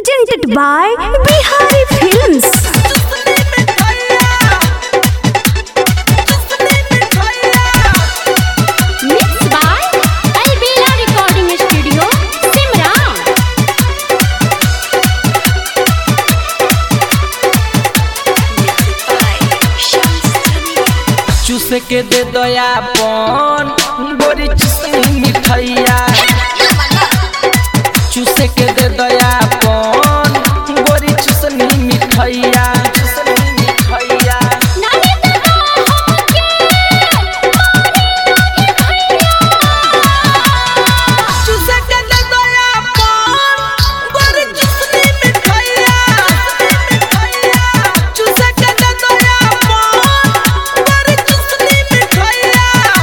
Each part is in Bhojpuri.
presented by Bihari Films. Mixed by Albela Recording Studio, Simran. चूस के दे दयापन बोरी चुसनी मिठैया चूस के दे दयापन बोरी चुसनी मिठैया चुसनी मिठैया नानी दादा होके चूस के दे दयापन बोरी चुसनी मिठैया मिठैया चूस के दे दयापन बोरी चुसनी मिठैया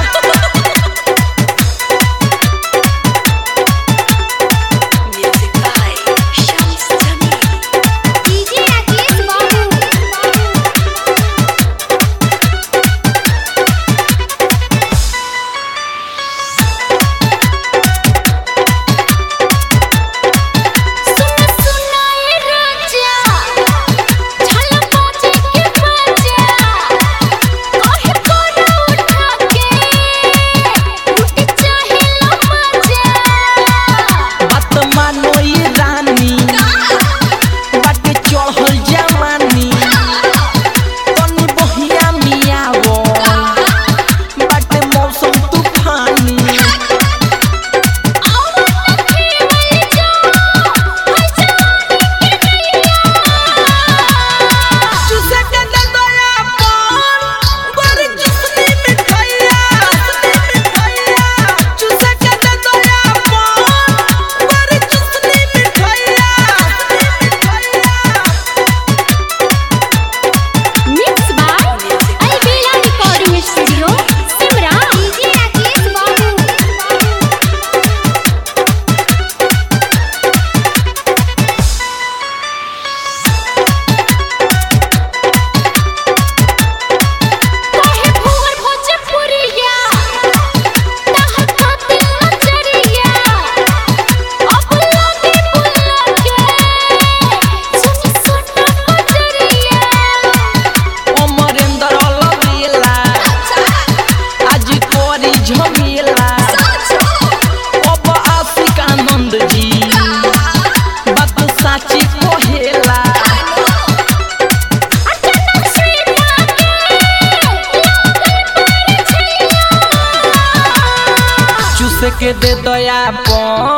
DJ राकेश बाबू सुन सुनाए राजा झलक बाजे के बजा काहे कोरा उठा के लुटी चाहे लो मजा बात मानो ये रानी बाटे चढ़ल जवानी तनी बहिया मियावो बाटे मौसम तूफानी चूसे के दे दयापन बड़ी चुसनी मिठैया मिठैया चूसे के दे दयापन बड़ी चुसनी मिठैया मिठैया Mixed by Albela Recording Studio, Simran. DJ Rakesh बाबू काहे भोर भोजपुरिया ताहर खातिर नजरिया अब लागे बुलाके सुनी सुना बजरिया अमरेंद्र लवेला आज कोरी झमेला अब आशिक आनंद जी बात साची कहेला अचानक से लागे लागल पर छैया चूस के दे दयापन